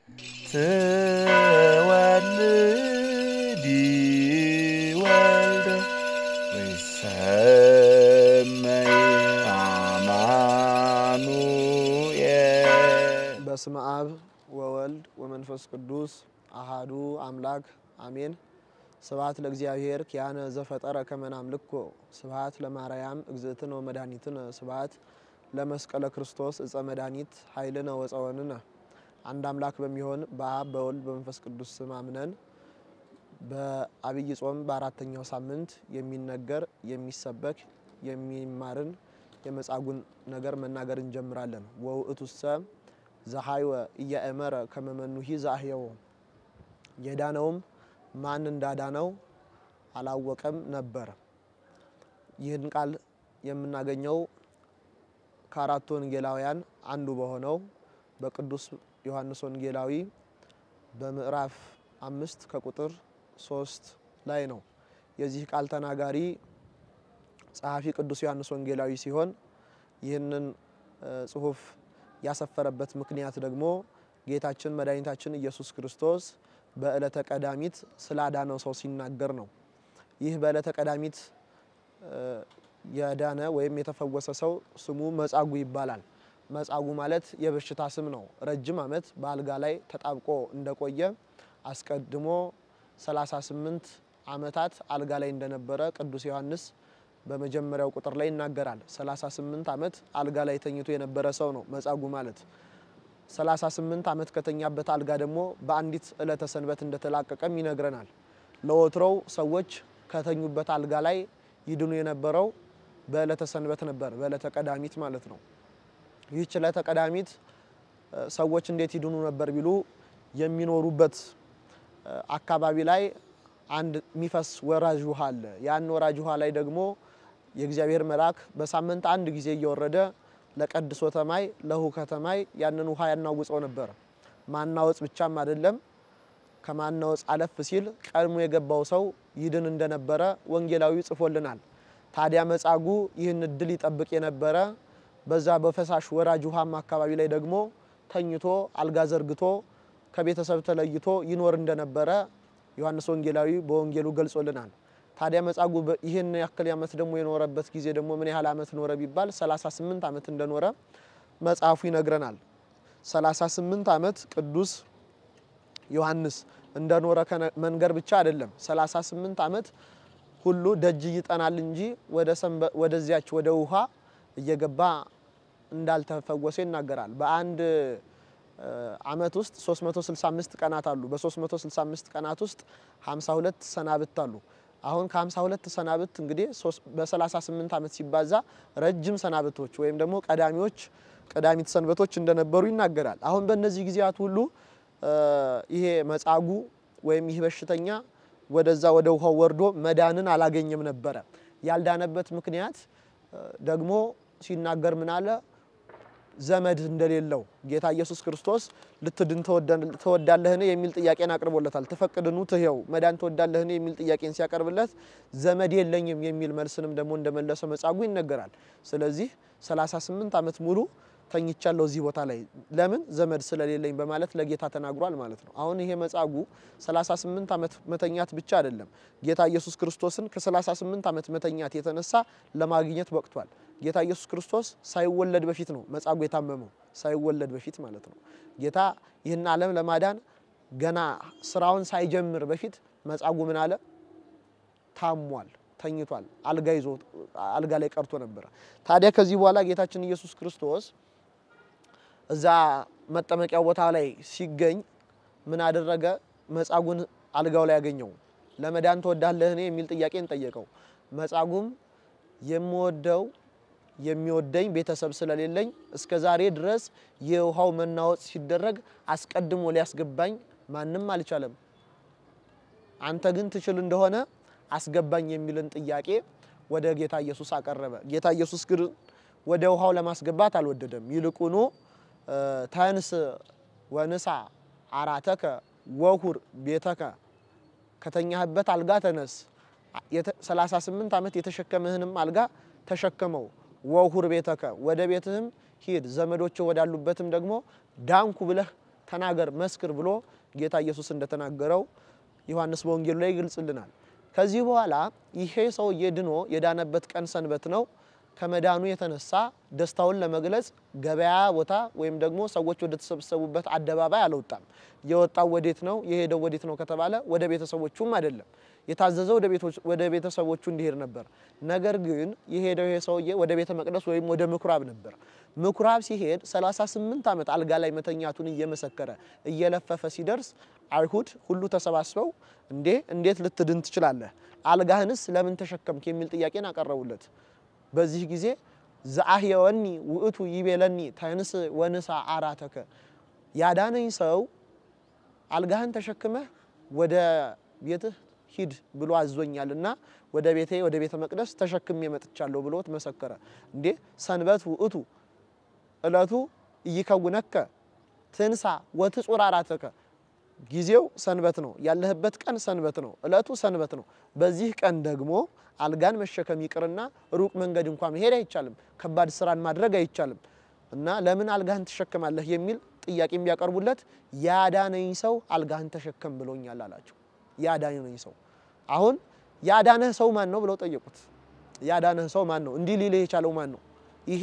ትወልዲ ወልደ ወይሰመይ አማኑኤል በስመ አብ ወወልድ ወመንፈስ ቅዱስ አሃዱ አምላክ አሜን። ስብሐት ለእግዚአብሔር ኪያነ ዘፈጠረ ከመ ናምልኮ ስብሐት ለማርያም እግዝእትነ ወመድኃኒትነ ስብሐት ለመስቀለ ክርስቶስ እፀ መድኃኒት ኃይልነ ወፀወንነ። አንድ አምላክ በሚሆን በአብ በወልድ በመንፈስ ቅዱስ ስም አምነን በአብይ ጾም በአራተኛው ሳምንት የሚነገር የሚሰበክ የሚማርን የመጻጉዕን ነገር መናገር እንጀምራለን። ወውእቱሰ ዘሐይወ ኢያእመረ ከመ መኑሂ ዘአህየዎ የዳነውም ማን እንዳዳነው አላወቀም ነበር። ይህን ቃል የምናገኘው ከአራቱ ወንጌላውያን አንዱ በሆነው በቅዱስ ዮሐንስ ወንጌላዊ በምዕራፍ አምስት ከቁጥር ሶስት ላይ ነው። የዚህ ቃል ተናጋሪ ጸሐፊ ቅዱስ ዮሐንስ ወንጌላዊ ሲሆን ይህንን ጽሑፍ ያሰፈረበት ምክንያት ደግሞ ጌታችን መድኃኒታችን ኢየሱስ ክርስቶስ በዕለተ ቀዳሚት ስላዳነው ሰው ሲናገር ነው። ይህ በዕለተ ቀዳሚት የዳነ ወይም የተፈወሰ ሰው ስሙ መጻጉዕ ይባላል። መጻጉዕ ማለት የበሽታ ስም ነው። ረጅም ዓመት በአልጋ ላይ ተጣብቆ እንደቆየ አስቀድሞ 38 ዓመታት አልጋ ላይ እንደነበረ ቅዱስ ዮሐንስ በመጀመሪያው ቁጥር ላይ ይናገራል። 38 ዓመት አልጋ ላይ ተኝቶ የነበረ ሰው ነው መጻጉዕ ማለት። 38 ዓመት ከተኛበት አልጋ ደግሞ በአንዲት ዕለተ ሰንበት እንደተላቀቀም ይነግረናል። ለወትሮው ሰዎች ከተኙበት አልጋ ላይ ይድኑ የነበረው በዕለተ ሰንበት ነበር፣ በዕለተ ቀዳሚት ማለት ነው። ይህች ዕለተ ቀዳሚት ሰዎች እንዴት ይድኑ ነበር ቢሉ የሚኖሩበት አካባቢ ላይ አንድ የሚፈስ ወራጅ ውሃ አለ። ያን ወራጅ ውሃ ላይ ደግሞ የእግዚአብሔር መልአክ በሳምንት አንድ ጊዜ እየወረደ ለቀድሶተ ማይ ለሁከተ ማይ ያንን ውሃ ያናውጸው ነበር። ማናወጽ ብቻም አይደለም፣ ከማናወጽ አለፍ ሲል ቀድሞ የገባው ሰው ይድን እንደነበረ ወንጌላዊ ጽፎልናል። ታዲያ መጻጉዕ ይህን እድል ይጠብቅ የነበረ በዛ በፈሳሽ ወራጅ ውሃማ አካባቢ ላይ ደግሞ ተኝቶ አልጋ ዘርግቶ ከቤተሰብ ተለይቶ ይኖር እንደነበረ ዮሐንስ ወንጌላዊ በወንጌሉ ገልጾልናል። ታዲያ መጻጉዕ ይህን ያክል ዓመት ደግሞ የኖረበት ጊዜ ደግሞ ምን ያህል ዓመት ኖረ ቢባል 38 ዓመት እንደኖረ መጽሐፉ ይነግረናል። 38 ዓመት ቅዱስ ዮሐንስ እንደኖረ መንገር ብቻ አይደለም 38 ዓመት ሁሉ ደጅ ይጠናል እንጂ ወደዚያች ወደ ውሃ እየገባ እንዳልተፈወሰ ይናገራል። በአንድ ዓመት ውስጥ 365 ቀናት አሉ። በ365 ቀናት ውስጥ 52 ሰናብት አሉ። አሁን ከ52 ሰናብት እንግዲህ በ38 ዓመት ሲባዛ ረጅም ሰናብቶች ወይም ደግሞ ቀዳሚዎች ቀዳሚት ሰንበቶች እንደነበሩ ይናገራል። አሁን በእነዚህ ጊዜያት ሁሉ ይሄ መጻጉዕ ወይም ይህ በሽተኛ ወደዛ ወደ ውሃው ወርዶ መዳንን አላገኘም ነበረ። ያልዳነበት ምክንያት ደግሞ ሲናገር ምን አለ? ዘመድ እንደሌለው ጌታ ኢየሱስ ክርስቶስ ልትድን ትወዳለህን የሚል ጥያቄን አቅርቦለታል። ትፈቅድኑ ትሄው መዳን ትወዳለህን የሚል ጥያቄን ሲያቀርብለት ዘመድ የለኝም የሚል መልስንም ደግሞ እንደመለሰ መጻጉዕ ይነገራል። ስለዚህ 38 ዓመት ሙሉ ተኝቻለሁ እዚህ ቦታ ላይ ለምን ዘመድ ስለሌለኝ በማለት ለጌታ ተናግሯል ማለት ነው። አሁን ይሄ መጻጉዕ 38 ዓመት መተኛት ብቻ አይደለም፣ ጌታ ኢየሱስ ክርስቶስን ከ38 ዓመት መተኛት የተነሳ ለማግኘት በቅቷል። ጌታ ኢየሱስ ክርስቶስ ሳይወለድ በፊት ነው መጻጉዕ የታመመው፣ ሳይወለድ በፊት ማለት ነው። ጌታ ይህን ዓለም ለማዳን ገና ስራውን ሳይጀምር በፊት መጻጉዕ ምን አለ? ታሟል፣ ተኝቷል፣ አልጋ ይዞ አልጋ ላይ ቀርቶ ነበረ። ታዲያ ከዚህ በኋላ ጌታችን ኢየሱስ ክርስቶስ እዛ መጠመቂያው ቦታ ላይ ሲገኝ ምን አደረገ? መጻጉዕን አልጋው ላይ ያገኘው። ለመዳን ትወዳለህን የሚል ጥያቄን ጠየቀው። መጻጉዕም የምወደው የሚወደኝ ቤተሰብ ስለሌለኝ እስከ ዛሬ ድረስ የውሃው መናወጥ ሲደረግ አስቀድሞ ሊያስገባኝ ማንም አልቻለም። አንተ ግን ትችል እንደሆነ አስገባኝ የሚልን ጥያቄ ወደ ጌታ ኢየሱስ አቀረበ። ጌታ ኢየሱስ ግን ወደ ውሃው ለማስገባት አልወደደም። ይልቁኑ ተንስ ወንሳ አራተከ ወሁር ቤተከ ከተኛህበት አልጋ ተነስ፣ 38 ዓመት የተሸከምህንም አልጋ ተሸከመው፣ ወሁር ቤተከ ወደ ቤትህም ሂድ፣ ዘመዶች ወዳሉበትም ደግሞ ዳንኩ ብለህ ተናገር፣ መስክር ብሎ ጌታ ኢየሱስ እንደተናገረው ዮሐንስ በወንጌሉ ላይ ይገልጽልናል። ከዚህ በኋላ ይሄ ሰውዬ ድኖ የዳነበት ቀን ሰንበት ነው። ከመዳኑ የተነሳ ደስታውን ለመግለጽ ገበያ ቦታ ወይም ደግሞ ሰዎች ወደ ተሰበሰቡበት አደባባይ አልወጣም። የወጣው ወዴት ነው? የሄደው ወዴት ነው ከተባለ ወደ ቤተሰቦቹም አይደለም። የታዘዘው ወደ ቤተሰቦቹ እንዲሄድ ነበር። ነገር ግን የሄደው ይሄ ሰውዬ ወደ ቤተ መቅደስ ወይም ወደ ምኩራብ ነበር። ምኩራብ ሲሄድ 38 ዓመት አልጋ ላይ መተኛቱን እየመሰከረ እየለፈፈ ሲደርስ አይሁድ ሁሉ ተሰባስበው እንዴ እንዴት ልትድን ትችላለህ? አልጋህንስ ለምን ተሸከምክ? የሚል ጥያቄን አቀረቡለት። በዚህ ጊዜ ዘአህየወኒ ውእቱ ይቤለኒ ተንስ ወንሳ አራተከ ያዳነኝ ሰው አልጋህን ተሸክመህ ወደ ቤትህ ሂድ ብሎ አዞኛልና ወደ ቤቴ ወደ ቤተ መቅደስ ተሸክሜ መጥቻለሁ ብሎት መሰከረ። እንዴ ሰንበት ውእቱ እለቱ እይከውነከ ትንሳ ወትጹር አራተከ ጊዜው ሰንበት ነው። ያለህበት ቀን ሰንበት ነው። እለቱ ሰንበት ነው። በዚህ ቀን ደግሞ አልጋን መሸከም ይቅርና ሩቅ መንገድ እንኳ መሄድ አይቻልም። ከባድ ስራን ማድረግ አይቻልም። እና ለምን አልጋህን ትሸከማለህ የሚል ጥያቄ ቢያቀርቡለት ያዳነኝ ሰው አልጋህን ተሸከም ብሎኛል አላቸው። ያዳነኝ ሰው አሁን ያዳነህ ሰው ማን ነው ብለው ጠየቁት። ያዳነህ ሰው ማን ነው? እንዲህ ሊልህ የቻለው ማን ነው? ይሄ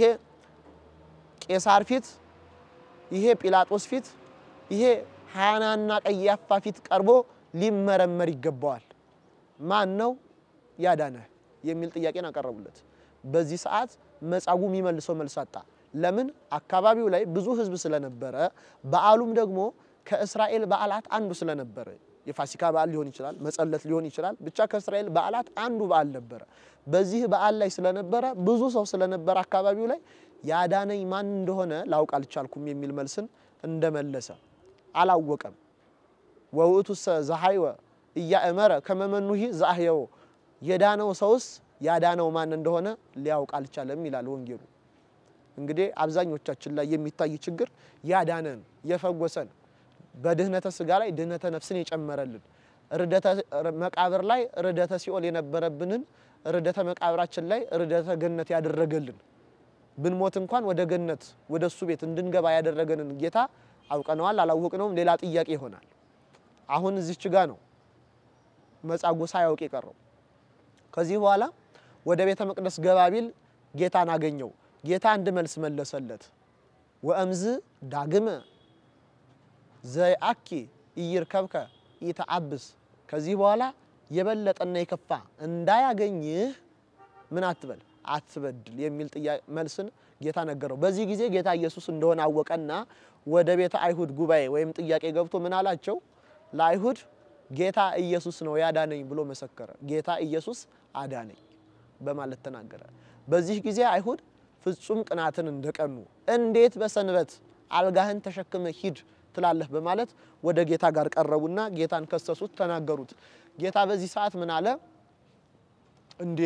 ቄሳር ፊት፣ ይሄ ጲላጦስ ፊት፣ ይሄ ሐናና ቀያፋ ፊት ቀርቦ ሊመረመር ይገባዋል። ማን ነው ያዳነህ የሚል ጥያቄን አቀረቡለት። በዚህ ሰዓት መጻጉዕ የሚመልሰው መልስ አጣ። ለምን? አካባቢው ላይ ብዙ ሕዝብ ስለነበረ በዓሉም ደግሞ ከእስራኤል በዓላት አንዱ ስለነበረ የፋሲካ በዓል ሊሆን ይችላል፣ መጸለት ሊሆን ይችላል። ብቻ ከእስራኤል በዓላት አንዱ በዓል ነበረ። በዚህ በዓል ላይ ስለነበረ ብዙ ሰው ስለነበረ አካባቢው ላይ ያዳነኝ ማን እንደሆነ ላውቅ አልቻልኩም የሚል መልስን እንደመለሰ አላወቀም። ወውእቱሰ ዘሐይወ እያእመረ ከመመኑሂ ዘአህየዎ የዳነው ሰውስ ያዳነው ማን እንደሆነ ሊያውቅ አልቻለም ይላል ወንጌሉ። እንግዲህ አብዛኞቻችን ላይ የሚታይ ችግር ያዳነን የፈወሰን በድህነተ ስጋ ላይ ድህነተ ነፍስን የጨመረልን ርደተ መቃብር ላይ ርደተ ሲኦል የነበረብንን ርደተ መቃብራችን ላይ ርደተ ገነት ያደረገልን ብንሞት እንኳን ወደ ገነት ወደ እሱ ቤት እንድንገባ ያደረገንን ጌታ አውቀነዋል አላወቅነውም፣ ሌላ ጥያቄ ይሆናል። አሁን እዚች ጋ ነው መጻጉዕ ሳያውቅ የቀረው። ከዚህ በኋላ ወደ ቤተ መቅደስ ገባ ቢል ጌታን አገኘው። ጌታ አንድ መልስ መለሰለት። ወእምዝ ዳግመ ዘአኪ ኢይርከብከ ኢተአብስ ከዚህ በኋላ የበለጠና የከፋ እንዳያገኝህ ምን አትበል አትበድል የሚል መልስን ጌታ ነገረው። በዚህ ጊዜ ጌታ ኢየሱስ እንደሆነ አወቀና ወደ ቤተ አይሁድ ጉባኤ ወይም ጥያቄ ገብቶ ምን አላቸው? ለአይሁድ ጌታ ኢየሱስ ነው ያዳነኝ ብሎ መሰከረ። ጌታ ኢየሱስ አዳነኝ በማለት ተናገረ። በዚህ ጊዜ አይሁድ ፍጹም ቅናትን እንደቀኑ እንዴት በሰንበት አልጋህን ተሸክመ ሂድ ትላለህ በማለት ወደ ጌታ ጋር ቀረቡና ጌታን ከሰሱት፣ ተናገሩት። ጌታ በዚህ ሰዓት ምን አለ? እንዴ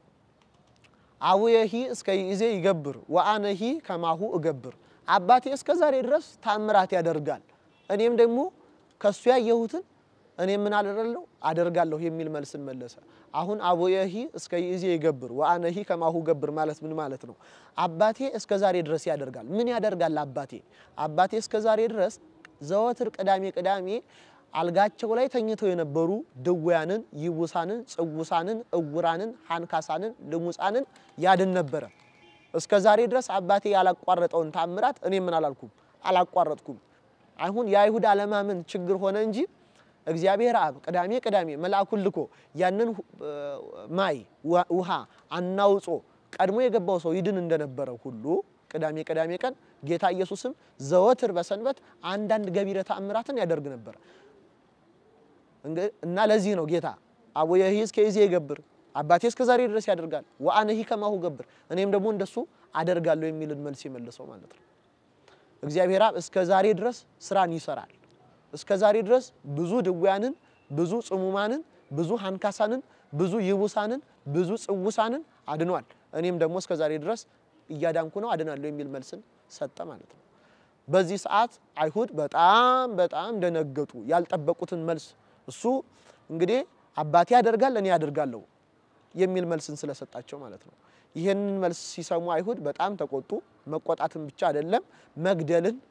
አቡየሂ እስከ ይእዜ ይገብር ወአነሂ ከማሁ እገብር፣ አባቴ እስከ ዛሬ ድረስ ታምራት ያደርጋል፣ እኔም ደግሞ ከሱ ያየሁትን እኔም ምን አደረለሁ አደርጋለሁ የሚል መልስን መለሰ። አሁን አቡየሂ እስከ ይእዜ ይገብር ወአነሂ ከማሁ ገብር ማለት ምን ማለት ነው? አባቴ እስከ ዛሬ ድረስ ያደርጋል። ምን ያደርጋል አባቴ? አባቴ እስከ ዛሬ ድረስ ዘወትር ቅዳሜ ቅዳሜ አልጋቸው ላይ ተኝተው የነበሩ ድውያንን፣ ይቡሳንን፣ ጽውሳንን፣ እውራንን፣ ሃንካሳንን፣ ልሙፃንን ያድን ነበረ። እስከ ዛሬ ድረስ አባቴ ያላቋረጠውን ታምራት እኔ ምን አላልኩም አላቋረጥኩም። አሁን የአይሁድ አለማመን ችግር ሆነ እንጂ እግዚአብሔር አብ ቅዳሜ ቅዳሜ መልአኩን ልኮ ያንን ማይ ውሃ አናውጾ ቀድሞ የገባው ሰው ይድን እንደነበረ ሁሉ ቅዳሜ ቅዳሜ ቀን ጌታ ኢየሱስም ዘወትር በሰንበት አንዳንድ ገቢረ ተአምራትን ያደርግ ነበር እና ለዚህ ነው ጌታ አቡየሂ እስከ ይእዜ ይገብር አባቴ እስከ ዛሬ ድረስ ያደርጋል ወአነሂ ከማሁ ገብር እኔም ደግሞ እንደሱ አደርጋለሁ የሚልን መልስ የመለሰው ማለት ነው። እግዚአብሔር አብ እስከ ዛሬ ድረስ ስራን ይሰራል። እስከ ዛሬ ድረስ ብዙ ድውያንን፣ ብዙ ጽሙማንን፣ ብዙ ሃንካሳንን፣ ብዙ ይቡሳንን፣ ብዙ ጽውሳንን አድኗል። እኔም ደግሞ እስከ ዛሬ ድረስ እያዳንኩ ነው አድናለሁ የሚል መልስን ሰጠ ማለት ነው። በዚህ ሰዓት አይሁድ በጣም በጣም ደነገጡ። ያልጠበቁትን መልስ እሱ እንግዲህ አባቴ ያደርጋል እኔ ያደርጋለሁ የሚል መልስን ስለሰጣቸው ማለት ነው። ይህንን መልስ ሲሰሙ አይሁድ በጣም ተቆጡ። መቆጣትን ብቻ አይደለም መግደልን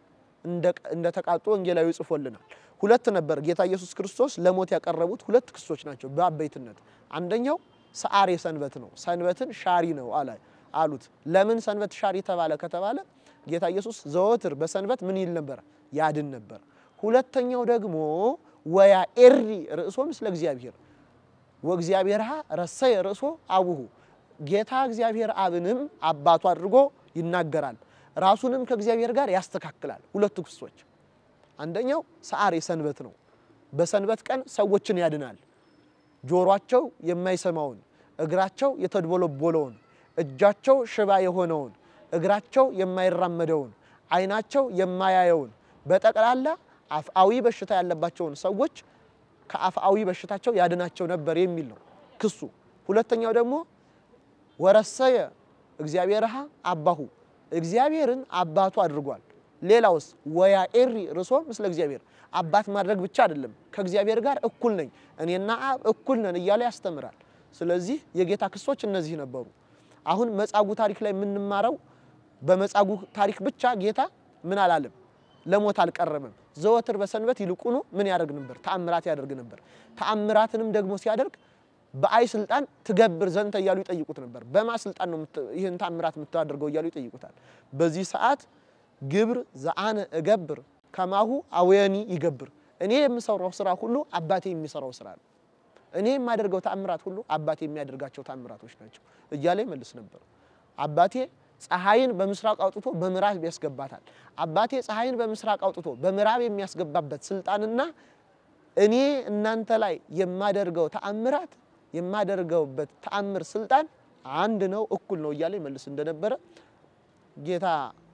እንደተቃጡ ወንጌላዊ ጽፎልናል። ሁለት ነበር ጌታ ኢየሱስ ክርስቶስ ለሞት ያቀረቡት ሁለት ክሶች ናቸው በአበይትነት። አንደኛው ሰዓሬ ሰንበት ነው፣ ሰንበትን ሻሪ ነው አለ አሉት። ለምን ሰንበት ሻሪ ተባለ ከተባለ ጌታ ኢየሱስ ዘወትር በሰንበት ምን ይል ነበር? ያድን ነበር። ሁለተኛው ደግሞ ወያ ኤሪ ርእሶ ምስለ እግዚአብሔር ወእግዚአብሔርሃ ረሰየ ርእሶ አቡሁ ጌታ እግዚአብሔር አብንም አባቱ አድርጎ ይናገራል፣ ራሱንም ከእግዚአብሔር ጋር ያስተካክላል። ሁለቱ ክሶች አንደኛው ሰዓሬ ሰንበት ነው። በሰንበት ቀን ሰዎችን ያድናል። ጆሯቸው የማይሰማውን፣ እግራቸው የተድቦለቦለውን፣ እጃቸው ሽባ የሆነውን፣ እግራቸው የማይራመደውን፣ ዓይናቸው የማያየውን በጠቅላላ አፍአዊ በሽታ ያለባቸውን ሰዎች ከአፍአዊ በሽታቸው ያድናቸው ነበር የሚል ነው ክሱ። ሁለተኛው ደግሞ ወረሰየ እግዚአብሔርሃ አባሁ እግዚአብሔርን አባቱ አድርጓል። ሌላውስ ወያ ኤሪ ርሶ ምስለ እግዚአብሔር አባት ማድረግ ብቻ አይደለም፣ ከእግዚአብሔር ጋር እኩል ነኝ እኔና አብ እኩል ነን እያለ ያስተምራል። ስለዚህ የጌታ ክሶች እነዚህ ነበሩ። አሁን መጻጉዕ ታሪክ ላይ የምንማረው በመጻጉዕ ታሪክ ብቻ ጌታ ምን አላለም? ለሞት አልቀረበም። ዘወትር በሰንበት ይልቁኑ ምን ያደርግ ነበር? ተአምራት ያደርግ ነበር። ተአምራትንም ደግሞ ሲያደርግ በአይ ስልጣን ትገብር ዘንተ እያሉ ይጠይቁት ነበር። በማ ስልጣን ነው ይህን ተአምራት የምታደርገው እያሉ ይጠይቁታል። በዚህ ሰዓት ግብር ዘአነ እገብር ከማሁ አወየኒ ይገብር፣ እኔ የምሰራው ስራ ሁሉ አባቴ የሚሰራው ስራ ነው። እኔ የማደርገው ተአምራት ሁሉ አባቴ የሚያደርጋቸው ተአምራቶች ናቸው እያለ ይመልስ ነበር። አባቴ ፀሐይን በምስራቅ አውጥቶ በምዕራብ ያስገባታል። አባቴ ፀሐይን በምስራቅ አውጥቶ በምዕራብ የሚያስገባበት ስልጣንና እኔ እናንተ ላይ የማደርገው ተአምራት የማደርገውበት ተአምር ስልጣን አንድ ነው፣ እኩል ነው እያለ ይመልስ እንደነበረ ጌታ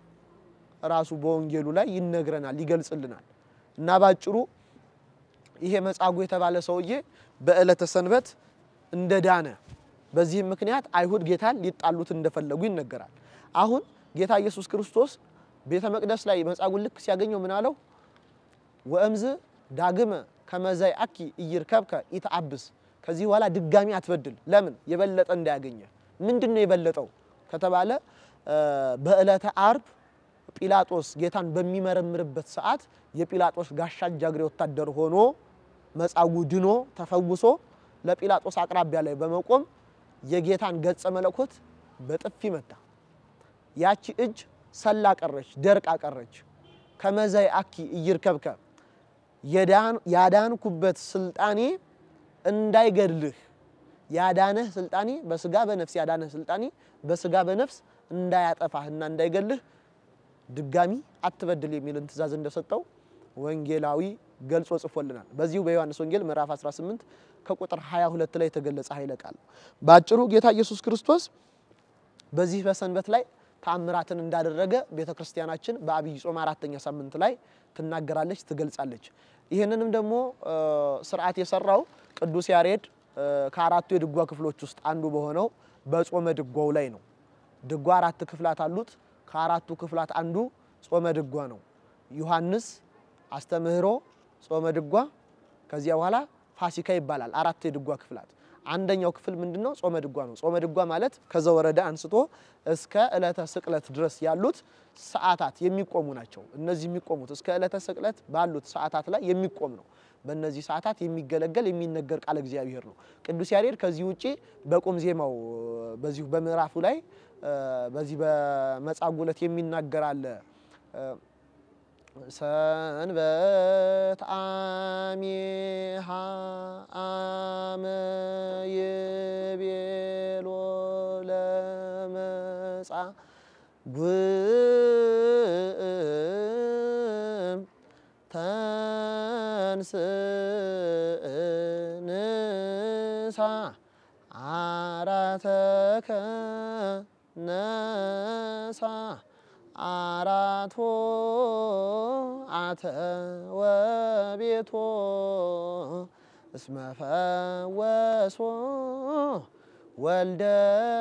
ራሱ በወንጌሉ ላይ ይነግረናል፣ ይገልጽልናል። እና ባጭሩ ይሄ መጻጉዕ የተባለ ሰውዬ በዕለተ ሰንበት እንደዳነ በዚህም ምክንያት አይሁድ ጌታን ሊጣሉት እንደፈለጉ ይነገራል። አሁን ጌታ ኢየሱስ ክርስቶስ ቤተ መቅደስ ላይ መጻጉዕ ልክ ሲያገኘው ምን አለው? ወእምዝ ዳግመ ከመዛይ አኪ እይርከብከ ኢተአብስ ከዚህ በኋላ ድጋሚ አትበድል። ለምን? የበለጠ እንዳያገኘ። ምንድን ነው የበለጠው ከተባለ በዕለተ አርብ ጲላጦስ ጌታን በሚመረምርበት ሰዓት የጲላጦስ ጋሻ ጃግሬ ወታደር ሆኖ መጻጉዕ ድኖ ተፈውሶ ለጲላጦስ አቅራቢያ ላይ በመቆም የጌታን ገጸ መለኮት በጥፊ መታ። ያቺ እጅ ሰላ ቀረች፣ ደርቃ ቀረች። ከመዛይ አኪ እይርከብከ ያዳንኩበት ስልጣኔ እንዳይገድልህ ያዳነህ ስልጣኔ በስጋ በነፍስ ያዳነህ ስልጣኔ በስጋ በነፍስ እንዳያጠፋህና እንዳይገልህ ድጋሚ አትበድል የሚልን ትእዛዝ እንደሰጠው ወንጌላዊ ገልጾ ጽፎልናል። በዚሁ በዮሐንስ ወንጌል ምዕራፍ 18 ከቁጥር 22 ላይ የተገለጸ ኃይለ ቃል ነው። በአጭሩ ጌታ ኢየሱስ ክርስቶስ በዚህ በሰንበት ላይ ተአምራትን እንዳደረገ ቤተ ክርስቲያናችን በአብይ ጾም አራተኛ ሳምንት ላይ ትናገራለች፣ ትገልጻለች። ይህንንም ደግሞ ስርዓት የሰራው ቅዱስ ያሬድ ከአራቱ የድጓ ክፍሎች ውስጥ አንዱ በሆነው በጾመ ድጓው ላይ ነው። ድጓ አራት ክፍላት አሉት። ከአራቱ ክፍላት አንዱ ጾመ ድጓ ነው። ዮሐንስ፣ አስተምህሮ፣ ጾመ ድጓ ከዚያ በኋላ ፋሲካ ይባላል። አራት የድጓ ክፍላት አንደኛው ክፍል ምንድን ነው? ጾመ ድጓ ነው። ጾመ ድጓ ማለት ከዘወረደ አንስቶ እስከ ዕለተ ስቅለት ድረስ ያሉት ሰዓታት የሚቆሙ ናቸው። እነዚህ የሚቆሙት እስከ ዕለተ ስቅለት ባሉት ሰዓታት ላይ የሚቆም ነው። በእነዚህ ሰዓታት የሚገለገል የሚነገር ቃለ እግዚአብሔር ነው። ቅዱስ ያሬድ ከዚህ ውጪ በቁም ዜማው በዚሁ በምዕራፉ ላይ በዚህ በመጻጉዕ ዕለት የሚናገር አለ። ሰንበት አሜሃ አመ ይቤሎ ለመጻጉዕ ተንስ ንሳ አራተከ ነሳ አራቶ አተ ወቤቶ እስመ ፈወሶ ወልደ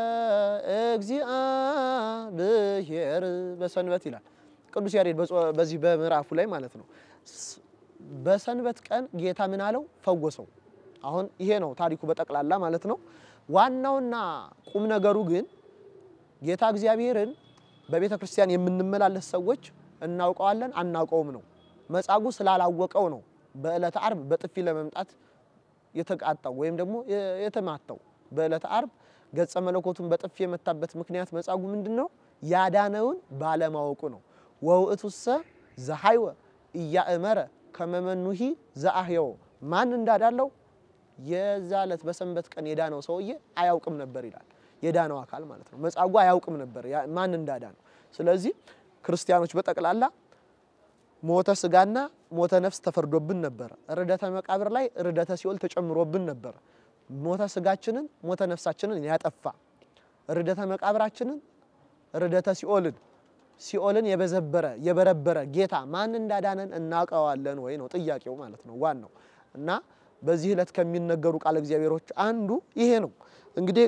እግዚአብሔር በሰንበት ይላል ቅዱስ ያሬድ በዚህ በምዕራፉ ላይ ማለት ነው። በሰንበት ቀን ጌታ ምን አለው? ፈወሰው። አሁን ይሄ ነው ታሪኩ በጠቅላላ ማለት ነው። ዋናውና ቁም ነገሩ ግን ጌታ እግዚአብሔርን በቤተ ክርስቲያን የምንመላለስ ሰዎች እናውቀዋለን አናውቀውም ነው። መጻጉዕ ስላላወቀው ነው በዕለተ ዓርብ በጥፊ ለመምጣት የተቃጣው ወይም ደግሞ የተማታው። በዕለተ ዓርብ ገጸ መለኮቱን በጥፊ የመታበት ምክንያት መጻጉዕ ምንድን ነው? ያዳነውን ባለማወቁ ነው። ወውእቱሰ ዘሐይወ ኢያእመረ ከመመኑሂ ዘአህየው ማን እንዳዳለው የዛ ዕለት በሰንበት ቀን የዳነው ሰውዬ አያውቅም ነበር ይላል። የዳነው አካል ማለት ነው። መጻጉዕ አያውቅም ነበር ማን እንዳዳነው። ስለዚህ ክርስቲያኖች በጠቅላላ ሞተ ስጋና ሞተ ነፍስ ተፈርዶብን ነበር። ርደተ መቃብር ላይ ርደተ ሲኦል ተጨምሮብን ነበር። ሞተ ስጋችንን ሞተ ነፍሳችንን ያጠፋ ርደተ መቃብራችንን ርደተ ሲኦልን ሲኦልን የበዘበረ የበረበረ ጌታ ማን እንዳዳነን እናውቀዋለን ወይ ነው ጥያቄው ማለት ነው ዋናው። እና በዚህ ዕለት ከሚነገሩ ቃል እግዚአብሔሮች አንዱ ይሄ ነው። እንግዲህ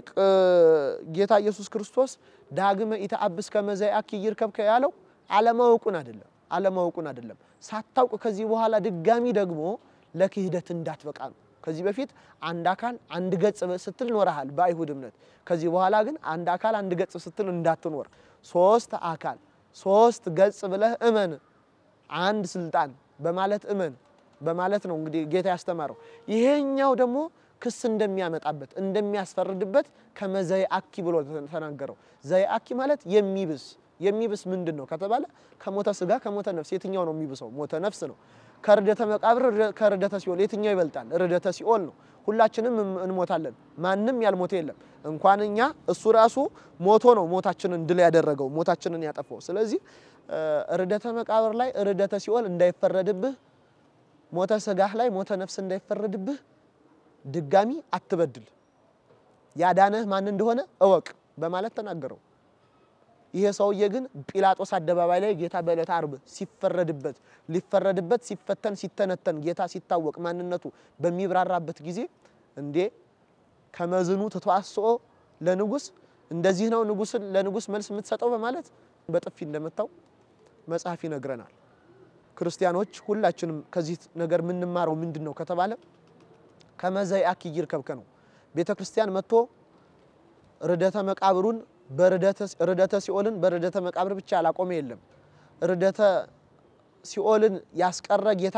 ጌታ ኢየሱስ ክርስቶስ ዳግመ ኢተአብስ ከመዛያኪ ይርከብከ ያለው አለማወቁን አይደለም አለማወቁን አይደለም። ሳታውቅ ከዚህ በኋላ ድጋሚ ደግሞ ለክህደት እንዳትበቃ ነው። ከዚህ በፊት አንድ አካል አንድ ገጽ ስትል ኖረሃል በአይሁድ እምነት። ከዚህ በኋላ ግን አንድ አካል አንድ ገጽ ስትል እንዳትኖር፣ ሶስት አካል ሶስት ገጽ ብለህ እመን፣ አንድ ስልጣን በማለት እመን በማለት ነው እንግዲህ ጌታ ያስተማረው። ይሄኛው ደግሞ ክስ እንደሚያመጣበት እንደሚያስፈርድበት ከመዘይአኪ ብሎ ተናገረው። ዘይአኪ ማለት የሚብስ የሚብስ ምንድን ነው ከተባለ ከሞተ ስጋ ከሞተ ነፍስ የትኛው ነው የሚብሰው? ሞተ ነፍስ ነው። ከርደተ መቃብር ከርደተ ሲኦል የትኛው ይበልጣል? ርደተ ሲኦል ነው። ሁላችንም እንሞታለን። ማንም ያልሞተ የለም። እንኳን እኛ እሱ ራሱ ሞቶ ነው ሞታችንን ድል ያደረገው ሞታችንን ያጠፋው። ስለዚህ ርደተ መቃብር ላይ ርደተ ሲኦል እንዳይፈረድብህ፣ ሞተ ስጋህ ላይ ሞተ ነፍስ እንዳይፈረድብህ ድጋሚ አትበድል፣ ያዳነህ ማን እንደሆነ እወቅ በማለት ተናገረው። ይሄ ሰውዬ ግን ጲላጦስ አደባባይ ላይ ጌታ በዕለተ ዓርብ ሲፈረድበት ሊፈረድበት ሲፈተን ሲተነተን ጌታ ሲታወቅ ማንነቱ በሚብራራበት ጊዜ እንዴ ከመዝኑ ተተዋስኦ ለንጉስ እንደዚህ ነው ንጉስን ለንጉስ መልስ የምትሰጠው በማለት በጥፊ እንደመታው መጽሐፍ ይነግረናል። ክርስቲያኖች ሁላችንም ከዚህ ነገር የምንማረው ምንድን ነው ከተባለ ከመዘይአኪ ይርከብከ ነው። ቤተ ክርስቲያን መጥቶ ርደተ መቃብሩን ርደተ ሲኦልን በርደተ መቃብር ብቻ ያላቆመ የለም። ርደተ ሲኦልን ያስቀረ ጌታ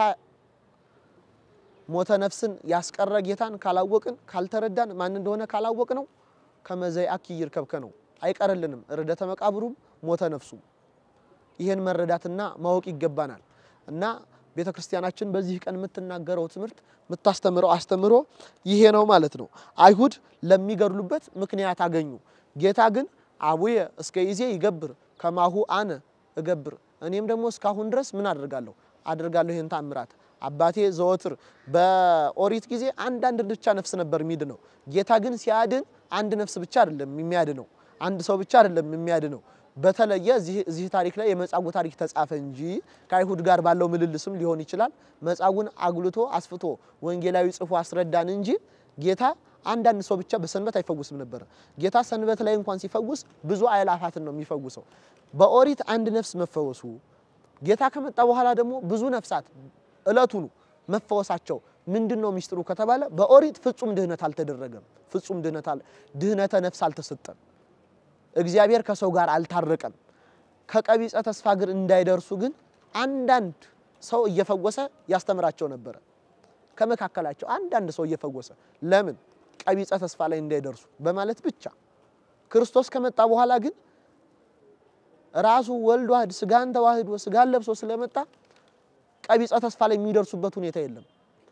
ሞተ ነፍስን ያስቀረ ጌታን ካላወቅን ካልተረዳን ማን እንደሆነ ካላወቅ ነው ከመዘይአኪ ይርከብከ ነው። አይቀርልንም ርደተ መቃብሩም ሞተ ነፍሱም። ይህን መረዳትና ማወቅ ይገባናል እና ቤተ ክርስቲያናችን በዚህ ቀን የምትናገረው ትምህርት የምታስተምረው አስተምሮ ይሄ ነው ማለት ነው። አይሁድ ለሚገድሉበት ምክንያት አገኙ። ጌታ ግን አቡየ እስከ ይዜ ይገብር ከማሁ አነ እገብር፣ እኔም ደግሞ እስካሁን ድረስ ምን አደርጋለሁ አደርጋለሁ ይህን ታምራት። አባቴ ዘወትር በኦሪት ጊዜ አንዳንድ ብቻ ነፍስ ነበር የሚድነው። ጌታ ግን ሲያድን አንድ ነፍስ ብቻ አይደለም የሚያድነው፣ አንድ ሰው ብቻ አይደለም የሚያድነው በተለየ እዚህ ታሪክ ላይ የመጻጉዕ ታሪክ ተጻፈ እንጂ ከአይሁድ ጋር ባለው ምልልስም ሊሆን ይችላል። መጻጉዕን አጉልቶ አስፍቶ ወንጌላዊ ጽፎ አስረዳን እንጂ ጌታ አንዳንድ ሰው ብቻ በሰንበት አይፈውስም ነበር። ጌታ ሰንበት ላይ እንኳን ሲፈውስ ብዙ አእላፋትን ነው የሚፈውሰው። በኦሪት አንድ ነፍስ መፈወሱ ጌታ ከመጣ በኋላ ደግሞ ብዙ ነፍሳት እለቱኑ መፈወሳቸው ምንድን ነው ሚስጥሩ ከተባለ በኦሪት ፍጹም ድህነት አልተደረገም። ፍጹም ድህነት ድህነተ ነፍስ አልተሰጠም። እግዚአብሔር ከሰው ጋር አልታረቀም። ከቀቢጸ ተስፋ ግን እንዳይደርሱ ግን አንዳንድ ሰው እየፈወሰ ያስተምራቸው ነበረ። ከመካከላቸው አንዳንድ ሰው እየፈወሰ ለምን ቀቢጸ ተስፋ ላይ እንዳይደርሱ በማለት ብቻ። ክርስቶስ ከመጣ በኋላ ግን ራሱ ወልድ ዋህድ ስጋን ተዋህዶ ስጋን ለብሶ ስለመጣ ቀቢጸ ተስፋ ላይ የሚደርሱበት ሁኔታ የለም።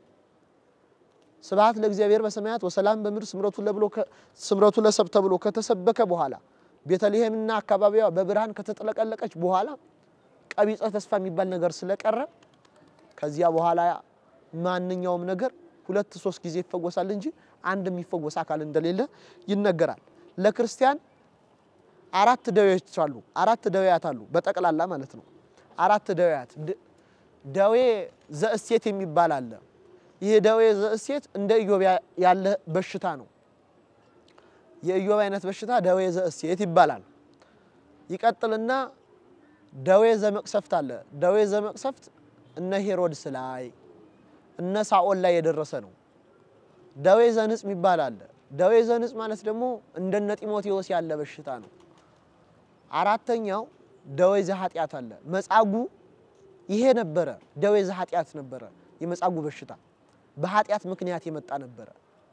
ስብሐት ለእግዚአብሔር በሰማያት ወሰላም በምድር ስምረቱ ለብሎ ስምረቱ ለሰብ ተብሎ ከተሰበከ በኋላ ቤተልሔምና አካባቢዋ በብርሃን ከተጠለቀለቀች በኋላ ቀቢጸ ተስፋ የሚባል ነገር ስለቀረ ከዚያ በኋላ ማንኛውም ነገር ሁለት ሶስት ጊዜ ይፈወሳል እንጂ አንድ የሚፈወስ አካል እንደሌለ ይነገራል። ለክርስቲያን አራት ደዌዎች አሉ። አራት ደዌያት አሉ በጠቅላላ ማለት ነው። አራት ደዌያት ደዌ ዘእሴት የሚባል አለ። ይህ ደዌ ዘእሴት እንደ ኢዮብ ያለ በሽታ ነው። የኢዮብ አይነት በሽታ ደዌ ዘእሴት ይባላል። ይቀጥልና ደዌ ዘመቅሰፍት አለ። ደዌ ዘመቅሰፍት እነ ሄሮድስ ላይ እነ ሳኦል ላይ የደረሰ ነው። ደዌ ዘንጽ የሚባል አለ። ደዌ ዘንጽ ማለት ደግሞ እንደነ ጢሞቴዎስ ያለ በሽታ ነው። አራተኛው ደዌ ዘኃጢአት አለ። መጻጉዕ ይሄ ነበረ። ደዌ ዘኃጢአት ነበረ። የመጻጉዕ በሽታ በኃጢአት ምክንያት የመጣ ነበረ።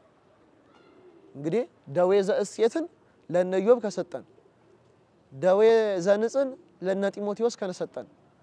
እንግዲህ ደዌ ዘእሴትን ለነ ኢዮብ ከሰጠን፣ ደዌ ዘንጽን ለነ ጢሞቴዎስ ከሰጠን፣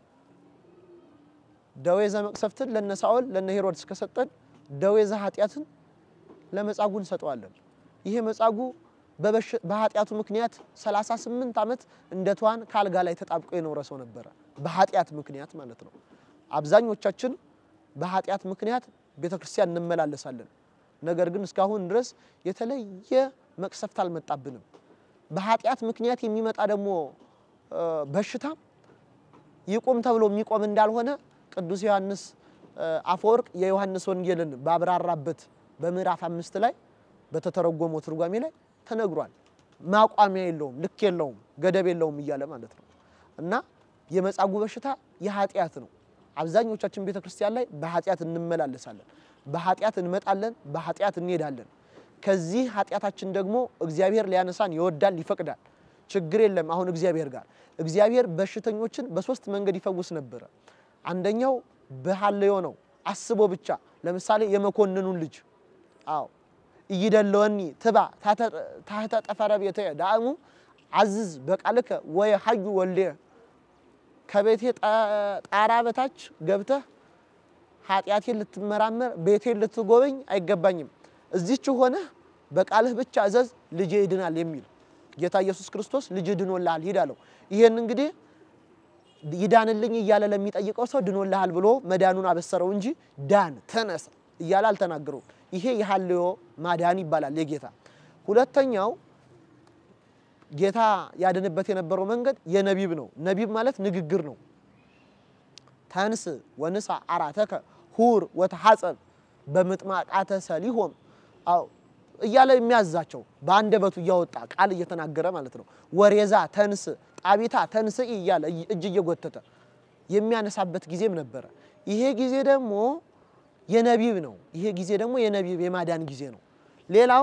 ደዌ ዘመቅሰፍትን ለነ ሳኦል ለነ ሄሮድስ ከሰጠን፣ ደዌ ዘኃጢአትን ለመጻጉዕ እንሰጠዋለን። ይሄ መጻጉዕ በኃጢአቱ ምክንያት 38 ዓመት እንደ ትኋን ከአልጋ ላይ ተጣብቆ የኖረ ሰው ነበረ። በኃጢአት ምክንያት ማለት ነው። አብዛኞቻችን በኃጢአት ምክንያት ቤተ ክርስቲያን እንመላለሳለን። ነገር ግን እስካሁን ድረስ የተለየ መቅሰፍት አልመጣብንም። በኃጢአት ምክንያት የሚመጣ ደግሞ በሽታ ይቁም ተብሎ የሚቆም እንዳልሆነ ቅዱስ ዮሐንስ አፈወርቅ የዮሐንስ ወንጌልን ባብራራበት በምዕራፍ አምስት ላይ በተተረጎመው ትርጓሜ ላይ ተነግሯል። ማቋሚያ የለውም፣ ልክ የለውም፣ ገደብ የለውም እያለ ማለት ነው። እና የመጻጉዕ በሽታ የኃጢአት ነው። አብዛኞቻችን ቤተ ክርስቲያን ላይ በኃጢአት እንመላለሳለን፣ በኃጢአት እንመጣለን፣ በኃጢአት እንሄዳለን። ከዚህ ኃጢአታችን ደግሞ እግዚአብሔር ሊያነሳን ይወዳል፣ ይፈቅዳል። ችግር የለም። አሁን እግዚአብሔር ጋር እግዚአብሔር በሽተኞችን በሶስት መንገድ ይፈውስ ነበረ። አንደኛው በሐልዮ ነው፣ አስቦ ብቻ። ለምሳሌ የመኮንኑን ልጅ አዎ እይደለወኒ ትባ ታህተ ጠፈረ ቤተ ዳእሙ አዝዝ በቃልከ ወይ ሀዩ ወልዴ ከቤቴ ጣራ በታች ገብተህ ኃጢአቴን ልትመራመር ቤቴን ልትጎበኝ አይገባኝም። እዚች ሆነህ በቃልህ ብቻ እዘዝ ልጄ ይድናል የሚል ጌታ ኢየሱስ ክርስቶስ ልጅ ድኖልሃል ሂድ አለው። ይሄን እንግዲህ ይዳንልኝ እያለ ለሚጠይቀው ሰው ድኖልሃል ብሎ መዳኑን አበሰረው እንጂ ዳን ተነስ እያለ አልተናገረውም። ይሄ የሐልዮ ማዳን ይባላል የጌታ ሁለተኛው ጌታ ያድንበት የነበረው መንገድ የነቢብ ነው። ነቢብ ማለት ንግግር ነው። ተንስ ወንሳ አራተከ ሁር ወተሐጸብ በምጥማቃተ ሰሊሆም አው እያለ የሚያዛቸው በአንደበቱ እያወጣ ቃል እየተናገረ ማለት ነው። ወሬዛ ተንስ ጣቢታ ተንስ እያለ እጅ እየጎተተ የሚያነሳበት ጊዜም ነበረ። ይሄ ጊዜ ደግሞ የነቢብ ነው። ይሄ ጊዜ ደግሞ የነቢብ የማዳን ጊዜ ነው። ሌላው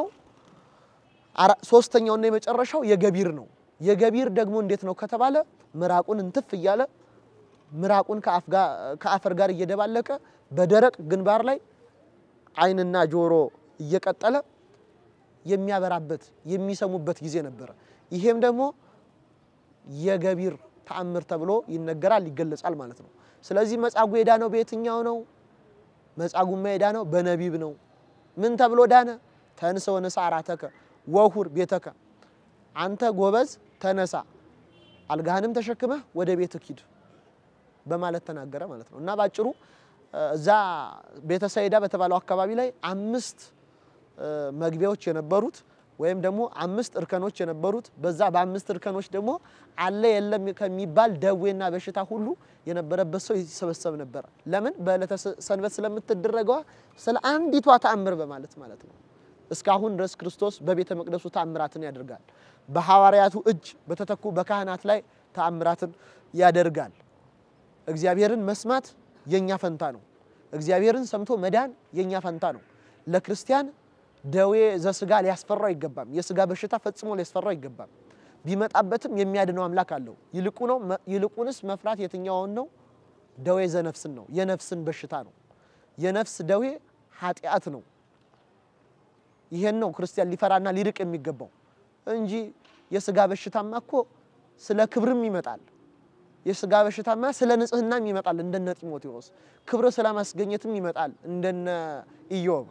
ሶስተኛውና የመጨረሻው የገቢር ነው። የገቢር ደግሞ እንዴት ነው ከተባለ ምራቁን እንትፍ እያለ ምራቁን ከአፈር ጋር እየደባለቀ በደረቅ ግንባር ላይ ዓይንና ጆሮ እየቀጠለ የሚያበራበት የሚሰሙበት ጊዜ ነበረ። ይሄም ደግሞ የገቢር ተአምር ተብሎ ይነገራል፣ ይገለጻል ማለት ነው። ስለዚህ መጻጉዕ የዳነው በየትኛው ነው? መጻጉዕማ የዳነው በነቢብ ነው። ምን ተብሎ ዳነ? ተንሥ ወንሣ አራተከ ወሁር ቤተከ፣ አንተ ጎበዝ ተነሳ፣ አልጋህንም ተሸክመህ ወደ ቤትህ ሂድ በማለት ተናገረ ማለት ነው። እና ባጭሩ እዛ ቤተ ሳይዳ በተባለው አካባቢ ላይ አምስት መግቢያዎች የነበሩት ወይም ደግሞ አምስት እርከኖች የነበሩት በዛ በአምስት እርከኖች ደግሞ አለ የለም ከሚባል ደዌና በሽታ ሁሉ የነበረበት ሰው ይሰበሰብ ነበር። ለምን? በዕለተ ሰንበት ስለምትደረገዋ ስለ አንዲቷ ተአምር በማለት ማለት ነው። እስካሁን ድረስ ክርስቶስ በቤተ መቅደሱ ተአምራትን ያደርጋል። በሐዋርያቱ እጅ በተተኩ በካህናት ላይ ተአምራትን ያደርጋል። እግዚአብሔርን መስማት የኛ ፈንታ ነው። እግዚአብሔርን ሰምቶ መዳን የኛ ፈንታ ነው። ለክርስቲያን ደዌ ዘስጋ ሊያስፈራው አይገባም። የስጋ በሽታ ፈጽሞ ሊያስፈራው አይገባም። ቢመጣበትም የሚያድነው አምላክ አለው። ይልቁ ነው ይልቁንስ መፍራት የትኛውን ነው? ደዌ ዘነፍስን ነው። የነፍስን በሽታ ነው። የነፍስ ደዌ ኃጢአት ነው። ይሄን ነው ክርስቲያን ሊፈራና ሊርቅ የሚገባው እንጂ የስጋ በሽታማ እኮ ስለ ክብርም ይመጣል። የስጋ በሽታማ ስለ ንጽህናም ይመጣል እንደነ ጢሞቴዎስ። ክብር ስለማስገኘትም ይመጣል እንደነ ኢዮብ።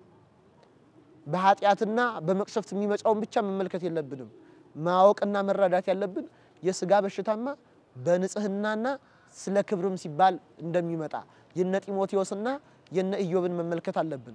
በኃጢአትና በመቅሰፍት የሚመጣውን ብቻ መመልከት የለብንም። ማወቅና መረዳት ያለብን የስጋ በሽታማ በንጽህናና ስለ ክብርም ሲባል እንደሚመጣ የነ ጢሞቴዎስና የነ ኢዮብን መመልከት አለብን።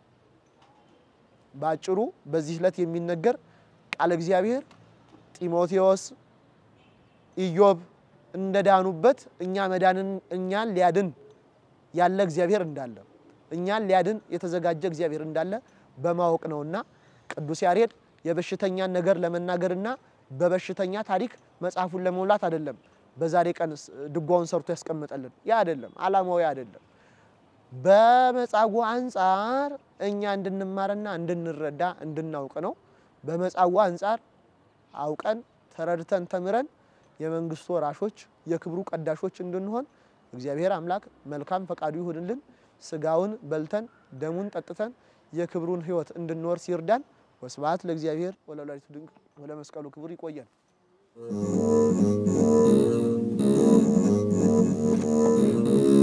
በአጭሩ በዚህ ዕለት የሚነገር ቃለ እግዚአብሔር ጢሞቴዎስ፣ ኢዮብ እንደዳኑበት እኛ መዳንን እኛን ሊያድን ያለ እግዚአብሔር እንዳለ እኛን ሊያድን የተዘጋጀ እግዚአብሔር እንዳለ በማወቅ ነውና ቅዱስ ያሬድ የበሽተኛን ነገር ለመናገርና በበሽተኛ ታሪክ መጽሐፉን ለመሙላት አይደለም በዛሬ ቀን ድጓውን ሰርቶ ያስቀመጠልን። ያ አይደለም ዓላማው፣ ያ አይደለም። በመጻጉዕ አንጻር እኛ እንድንማርና እንድንረዳ እንድናውቅ ነው። በመጻጉዕ አንጻር አውቀን ተረድተን ተምረን የመንግስቱ ወራሾች የክብሩ ቀዳሾች እንድንሆን እግዚአብሔር አምላክ መልካም ፈቃዱ ይሁንልን። ስጋውን በልተን ደሙን ጠጥተን የክብሩን ሕይወት እንድንወርስ ይርዳን። ወስብሐት ለእግዚአብሔር ወለወላዲቱ ድንግል ወለመስቀሉ ክቡር። ይቆየን። Thank you.